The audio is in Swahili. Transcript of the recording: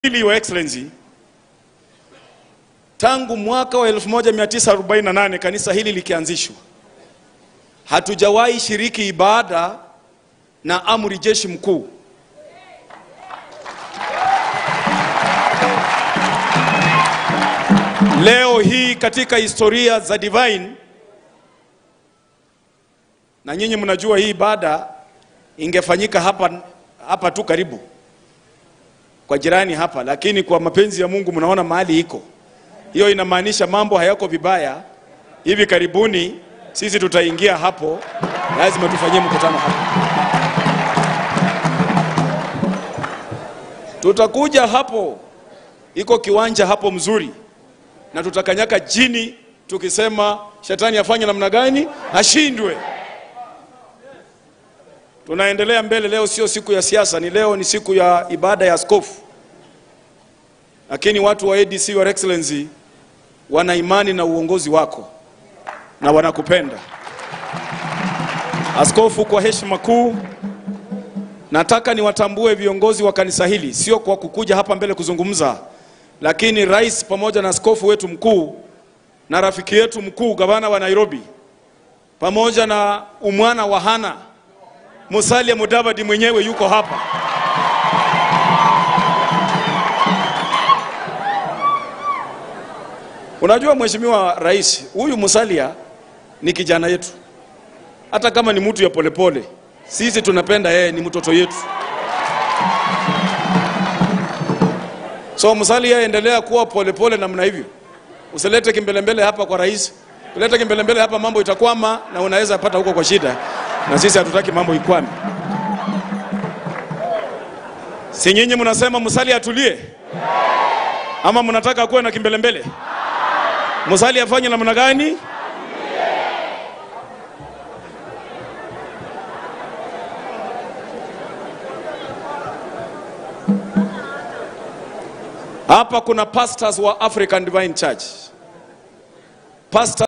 Hili, Your Excellency, tangu mwaka wa 1948 kanisa hili likianzishwa, hatujawahi shiriki ibada na amri jeshi mkuu. Leo hii katika historia za Divine, na nyinyi mnajua hii ibada ingefanyika hapa, hapa tu karibu kwa jirani hapa, lakini kwa mapenzi ya Mungu mnaona mahali iko. Hiyo inamaanisha mambo hayako vibaya. Hivi karibuni sisi tutaingia hapo, lazima tufanyie mkutano hapo. Tutakuja hapo, iko kiwanja hapo mzuri, na tutakanyaka jini tukisema shetani afanye namna gani, ashindwe. Tunaendelea mbele. Leo sio siku ya siasa, ni leo ni siku ya ibada ya askofu. Lakini watu wa ADC, Your Excellency, wana imani na uongozi wako na wanakupenda askofu. Kwa heshima kuu, nataka niwatambue viongozi wa kanisa hili, sio kwa kukuja hapa mbele kuzungumza, lakini rais pamoja na askofu wetu mkuu na rafiki yetu mkuu gavana wa Nairobi pamoja na umwana wa Hana Musalia Mudavadi mwenyewe yuko hapa. Unajua mheshimiwa rais, huyu Musalia ni kijana yetu, hata kama ni mtu ya polepole, sisi tunapenda yeye, ni mtoto yetu. So Musalia, endelea kuwa polepole namna hivyo, usilete kimbelembele hapa kwa rais. Kuleta kimbelembele hapa mambo itakwama na unaweza pata huko kwa shida, na sisi hatutaki mambo ikwame. Si nyinyi mnasema Musalia atulie, ama mnataka kuwe na kimbelembele? Musalia afanye namna gani? Hapa kuna pastors wa African Divine Church. Pastor